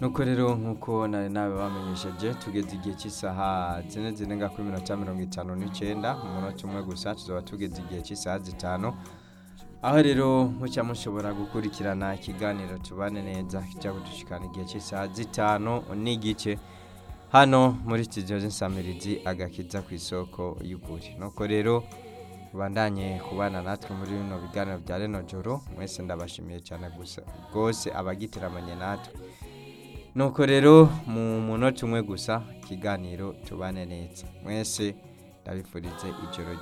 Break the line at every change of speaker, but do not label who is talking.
nuko rero nk'uko nari nawe bamenyesheje tugeze igihe cy'isaha zine zirenga kuri mirongo icyenda mirongo itanu n'icyenda mu munota umwe gusa tuzaba tugeze igihe cy'isaha zitanu aho rero mucya mushobora gukurikirana ikiganiro tubane neza kijya kudushikana igihe cy'isaha zitanu n'igice hano muri studio z'insamirizi agakiza ku isoko y'ukuri nuko rero bandanye kubana natwe muri bino biganiro bya reno joro mwese ndabashimiye cyane gusa rwose abagiteramanye natwe nuko rero mu munota umwe gusa ikiganiro tubane neza mwese ndabifurize ijoro ryiza